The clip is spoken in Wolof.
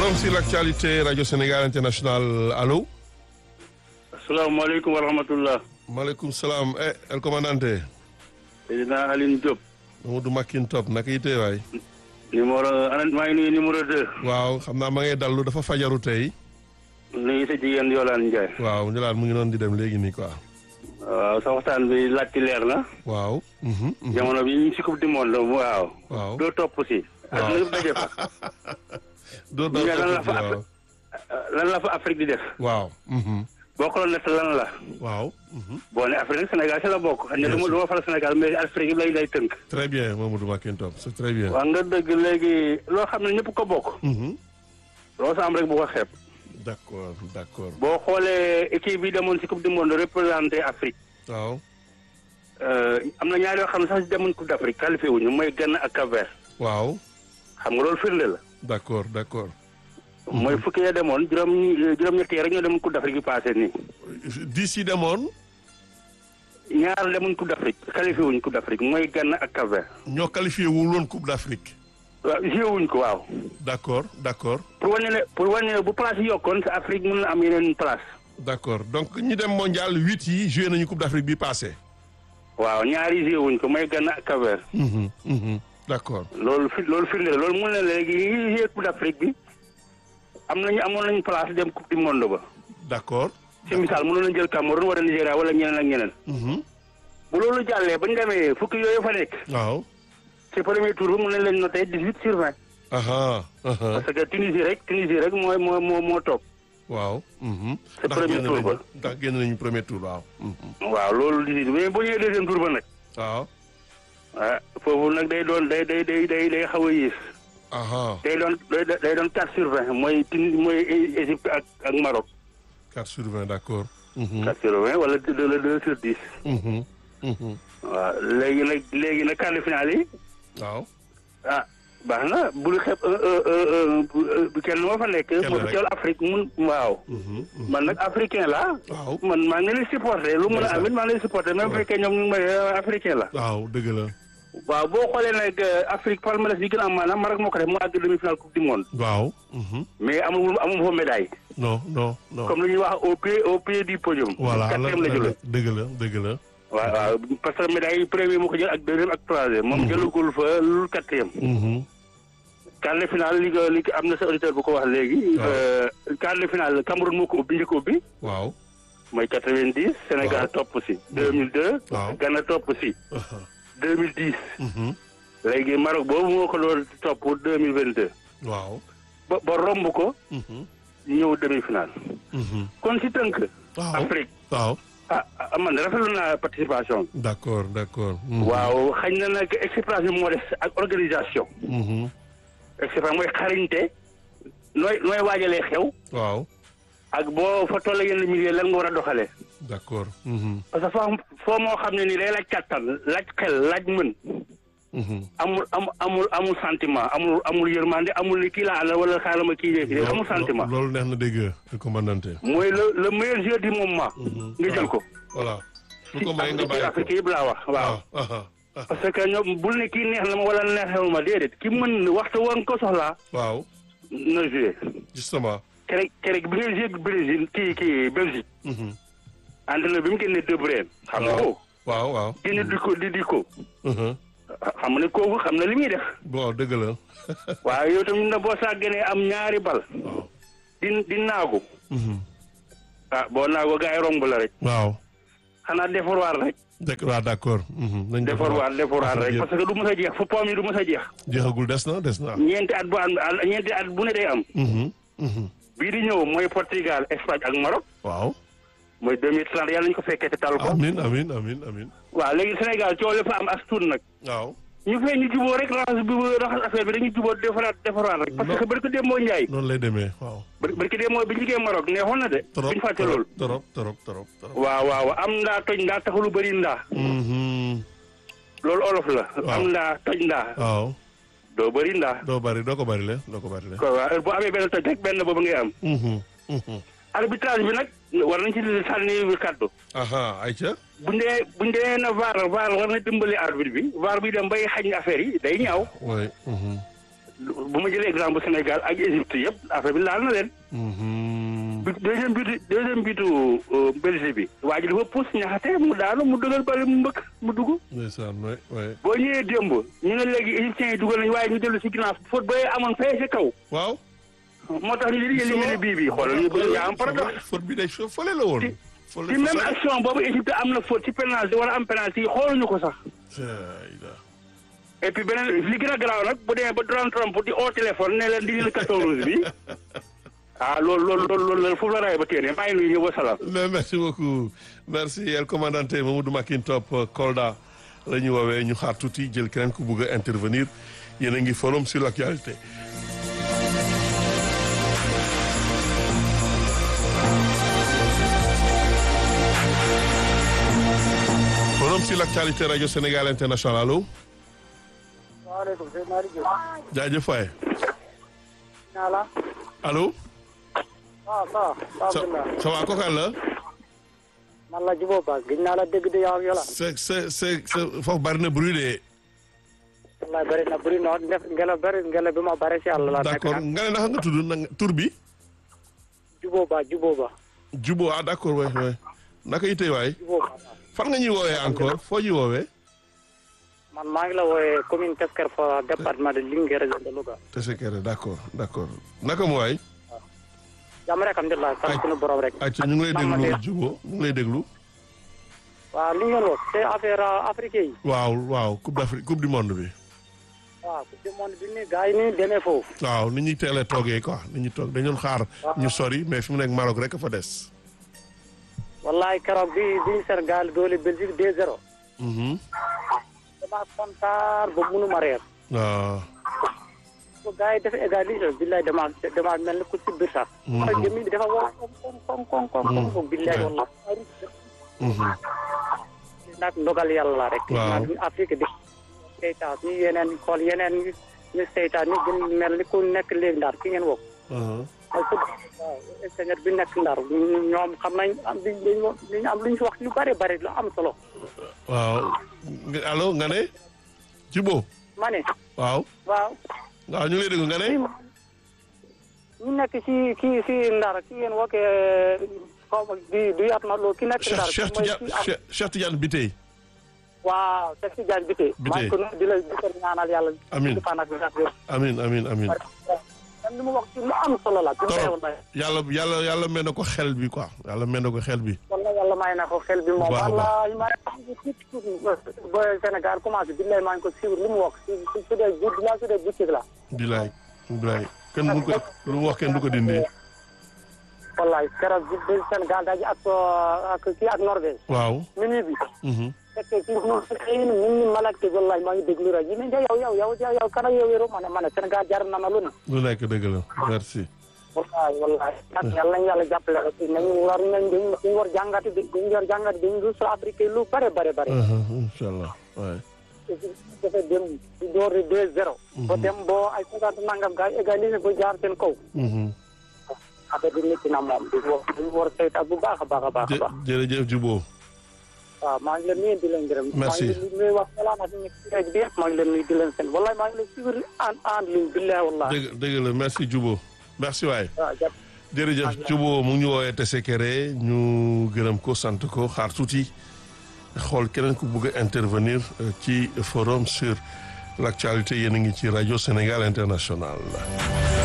Forum sur l'actualité Radio Sénégal International allo. asalaamaaleykum wa rahmatullah. maaleykum salaam eh el commandante. président Aline Diop. Mamadou Makin Top naka yitee waay. numéro ana maa ngi nuyu numéro deux. waaw xam naa ma ngay dallu dafa fajaru tey. nuyu sa jigéen Yolande Ndiaye. waaw ñu laan mu ngi noonu di dem léegi nii quoi. waaw sa waxtaan bi laajte leer na. waaw. mhm, mhm. jamono bi ñu si coupe du monde waaw. waaw doo topp si. waaw. ak lépp daje fa. doo ñu ne lan la doo fa waaw. Afri- lan la fa Afrique di def. waaw. mhm, boo ko doon nekk lan la. waaw. mhm. boo ne Afrique Sénégal si la bokk. xam ne du ma du ma faral Sénégal mais Afrique lay lay tënk. très bien Mamadou Makin Top c'est très bien. waa nga dëgg léegi loo xam ne ñëpp ko bokk. Mhm. loo sa am rek bu ko xeeb. d'accord d'accord boo xoolee équipe bi demoon si coupe du monde représenté Afrique. waaw. Euh, am na ñaar yoo xam ne sax demuñ coupe d'Afrique qualifié wuñu mooy Ghana ak Cap-Vert waaw. xam nga loolu firnde la. d'accord d'accord. mooy fukki ya demoon juróom juróom-ñett yi rek ñoo demoon coupe d'Afrique yi passé nii. dix yi demoon ñaar demuñ coupe d'Afrique qualifié wuñ coupe d'Afrique mooy Ghana ak Cap-Vert. ñoo qualifié wul woon Coupe d'Afrique. waaw joué wuñ ko waaw. d'accord d'accord pour wane ne pour wane ne bu place yi yokkoon sa Afrique mën na am yeneen place. d'accord donc ñi dem mondial huit yi joué nañu Coupe d'Afrique bi passé. waaw ñaari joué wuñ ko mooy Ghana ak Cap-Vert. Mhm, mhm. d'accord loolu fi loolu firnde la loolu mu ne léegi ñi joué coupe d'Afrique bi am nañu amoon nañu place dem coupe du monde ba. d'accord. ci misaal mënoon nañu jël Cameroun wala Nigéria wala ñeneen ak ñeneen. Mhm. bu loolu jàllee ba ñu demee fukki yooyu fa nekk waaw. ci premier tour bi mën nañ leen noté dix huit sur vingt aha aha parce que Tunisie rek Tunisie rek mooy moo moo moo toog waaw. mhm. C'est ndax premier génn tour nañu ba. ndax génn nañu premier tour waaw. Mhm. waaw loolu dix huit mais boo ñëwee deuxième tour ba nag waaw. ah foofu nag day doon day day day day day xaw a yées aha day doon day day doon quatre sur vingt mooy Tunisie mooy Égypte ak ak Maroc 4 sur 20 d'accord. Mhm. quatre sur vingt wala deux le deux sur dix Mhm. Mhm. waaw léegi nag léegi nag quart de finale yi waaw. ah baax na bul xeeb bu kenn moo fa nekk Kenn moo rek. fi teewal Afrique mun waaw Mhm. Mhm. man nag africain la waaw. man maa ngi leen di supporté lu mën a amit maa ngi leen di supporté même bu fekkee ñoom ñu ngi may africain la. waaw dëgg la. waaw boo xoolee nag Afrique palmarès bi gën a am maanaam Maroc moo ko def mu àgg demi finale coupe du monde. waaw. Mhm. mais amul amul fa médaille. non non non. comme lu ñuy wax au pied au pied du podium. voilà quatrième la jëloon. dëgg la dëgg la. waaw waaw parce que médaille yi premier moo ko jël ak deuxième ak troisième. moom jëlagul fa lu quatrième. Mhm. quart de finale li nga li am na sa auditeur bu ko wax léegi. waaw. quart de finale Cameroun moo ko ubbi njëkk a ubbi. waaw. mooy quatre-vingt-dix. Sénégal Waaw. topp si. deux mille deux. waaw. Ghana topp si. Aha. deux mille dix. Mhm. léegi Maroc boobu moo ko doon topp deux mille vingt deux waaw. ba ba romb ko Mhm. ñëw demi final Mhm. kon si tënk. waaw. Afrique waaw. ah ah, man rafetlu naa participation. d'accord d'accord. Mhm. waaw xañ na nag expérience bi moo des ak organisation. Mhm. expérience mooy xarañte nooy nooy waajalee xew waaw. ak boo fa toll yenn milieu lan nga war a doxalee. d'accord. Mhm. parce que foo foo moo xam ne ni day laaj kàttan laaj xel laaj mën Mhm. amul amul amul amul sentiment amul amul yërmande amul ni kii laa àndal wala xaaral ma kii dee amul sentiment. loolu neex na dégg le commandante. mooy le le meilleur jeu du moment. nga jël ko. voilà. lu ko ci may nga bàyyi ko Afrique yëpp laa wax waaw. aha aha. parce que ñoom bul ne kii neex na ma wala neexewu ma déedéet ki mën waxtu woon ko soxlaa waaw. na joué. justement. keroog keroog bi ngay joué Brésil kii kii Belgique. Mhm. entraîneur bi mu génnee De Bruyne. xam nga ko waaw waaw. génne di ko di di ko. Mhm. xam ne kooku xam na li muy def. bon dëgg la. waaye yow tamit na boo saa génnee am ñaari bal. waaw. di di naagu. Mhm. ah boo naagu gars yi romb la rek. waaw. xanaa defarwaat rek. dëgg waaw d'accord. Mhm. nañ defarwaat defarwaat rek parce que du mës a jeex fu poom yi du mës a jeex. jeexagul des na des na. ñeenti at bu am ñeenti at bu ne day am. Mhm. Mhm. bii di ñëw mooy Portugal Espagne ak Maroc. waaw. mooy 2030 yàlla nañu ko fekkee te tal ko. amin amin amin amin waaw léegi Sénégal coow li fa am as tuut nag. waaw. ñu fee ñu juboo rek raxas bi raxas affaire bi dañuy juboo defaraat defaraat rek. parce que barki démb moo Njaay. noonu lay demee waaw. bari barki démb moo bi ñu liggéey Maroc neexoon na de. trop bu ñu fàtte loolu. trop trop trop trop. waaw waaw am ndaa toj ndaa taxul lu bëri ndaa. Mhm. loolu olof la. Waaw. am ndaa toj ndaa. waaw. doo bëri ndaa. doo bari doo ko bari le doo ko bari le. ko waaw bu amee benn toj rek benn boobu ngay am. Mhm. Mhm. arbitrage bi nag war nañ ci sànni kàddu. aha ayca. buñ dee buñ dee na vaar vaar war na dimbali arbitre bi vaar bi dem bay xañ affaire yi day ñaaw. oui. Mhm. bu ma jëlee exemple Sénégal ak Égypte yëpp affaire bi laal na leen. Mhm. bi deuxième bitu deuxième bitu Belgique bi. waa ji dafa pousse ñaxate mu daanu mu dugal bari mu mbëkk mu dugg. ndeysaan waay waay boo ñëwee démb ñu ne léegi égyptiens yi dugal nañu waaye ñu dellu si ginnaaw faute ba amoon fee si kaw. waaw. moo tax ñu li ñu li bii bii xoolal lii ba yaa am paradoxe. faute bi day fo fële la woon. ci fële ci même action boobu Égypte am na faute ci penalty wala am penalty yi xooluñu ko sax. Ayda. et puis beneen li gën a garaaw nag bu demee ba Donald Trump di au téléphone ne leen di leen carton rouge bi ah loolu loolu loolu loolu foofu la raay ba téene maa ngi nuyu ñëpp wa salaam. Mais merci beaucoup merci el commandante Mamadou Makintop Kolda la ñu woowee ñu xaar tuuti jël keneen ku bugg a intervenir yéen a ngi forum sur l'actualité. forum sur l'actualité radio Sénégal international allo. waaleykum sëñ Malick Diop. jaajëf waay. naa la. allo. waaw ça va. ça ça va kooku àll la. man la Djibo Ba gis naa la dégg de yow ak yow la. c'est c'est c'est foofu bari na bruit de. wallaay bëri na bëri na def ngelaw bëri ngelaw bi ma bëri si àll la. nekk d'accord nag nga ne naka nga tudd na nga tur bi. Djibo Ba Djibo Ba. Jubo ah d'accord waay waay naka itee waay Djibo Ba. fan nga ñuy woowee encore foo ñuy woowee. man maa ngi la wooyee commune Tesker Fora département de Linguère région de Louga. Tessékéré d'accord d'accord naka mu waay. jàmm rek alhamdulilah sant suñu borom rek. ayca ñu ngi lay man ma déglu dee. Jubo ñu ngi lay déglu. waaw li ngeen wax c'est affaire africain yi. waaw waaw coupe d'Afrique coupe du monde bi. waaw coupe du monde bi ni gars yi ni demee foofu. waaw ni ñuy teelee toogee quoi ni ñuy toog dañu doon xaar ñu sori mais fi mu nekk Maroc rek a fa des. wallaay keroog bi bi Sénégal doole Belgique 2-0. Mhm. damaa kontaan ba mënuma reer. waaw. bu gars yi dafa égalisé billaay damaa damaa mel ni ku si biir sax. Mhm. mooy jëmmi bi dafa wow koŋ koŋ koŋ koŋ koŋ koŋ billaay Ouais. walla. Mhm. nag ndogal yàlla la rek. Waaw. nag Afrique di seytaan ñu yeneen xool yeneen ñu ñu seytaan ñu gën mel ni ku nekk léegi ndar ki ngeen woo. Mhm. mooy ku waaw ingénieur bi nekk ndar ñu- ñoom xam nañ am li ñu li ñu am lu ñu fi wax lu bari bari lu am solo. waaw nga- allo nga ne. Jubo ma ne waaw waaw. waaw ñu ngi lay déglu nga ne. ñu nekk ci kii ci ndar ki ngeen woo xaw ma di du yaat ma loolu ki nekk Cheikh ndar. Cheikh mooy Tidiane ki am- Cheikh Cheikh Tidiane Bitèye. waaw Cheikh Tidiane Bitèye. Bitèye. maa ngi ko nuyu di la di ko ñaanal yàlla. Amiin. di fan ak wér ak wér. amin amin amin même li mu wax ci lu am solo la. bi mu koy torop wax yàlla yàlla yàlla mel na ko xel bi quoi yàlla mel na ko xel bi. wala yàlla may na ko xel bi moom. Bu baax a baax. wallaahi maa ngi ko tuuti tuuti ba Sénégal commencé billahi maa ngi ko suivre li mu wax si si su dee guddi la su dee bëccëg la. bilaay bilaay kenn du ko lu mu wax kenn du ko dindi. wallahi keroog bi bi Sénégal daje ak ak kii ak Norvège. waaw. minuit bi. mhm. fekkee ci ñun xëy na ñun ñu malakte wallahi maa ngi déglu rajo yi ne yow yow yow yow yow kana yow yoroo ma ne ma ne Sénégal jar na ma lu ne. lu nekk dëgg la merci. wallahi wallahi nag yàlla nañu yàlla jàppale rek nañu war nañ dañu dañu war jàngati dañu war jàngati dañu rus Afrique lu bare bare bare. Mhm, incha allah waay. dafa dem di door di deux zéro ba dem boo ay cinquante nangam gars yi égalisé ba jaar seen kaw Mhm. affaire bi métti na moom di war di war saytaat bu baax a baax a baax a jë baax jërëjëf Jubo. waaw maa ngi leen nuyu di leen gërëm Merci. maa ngi leen nuyu wax salaam ak ñi ci rajo bi yëpp maa ngi leen nuyu di leen seen wallahi maa ngi leen suivre en en ligne billahi wallahi dëgg dëgg la merci Jubo merci waay. waaw jàpp jërëjëf Jubo mu ngi ñu woowee Tessékéré ñu gërëm ko sant ko xaar tuuti xool keneen ku bëgg a intervenir euh, ci forum sur l'actualité yéen a ngi ci rajo Sénégal International.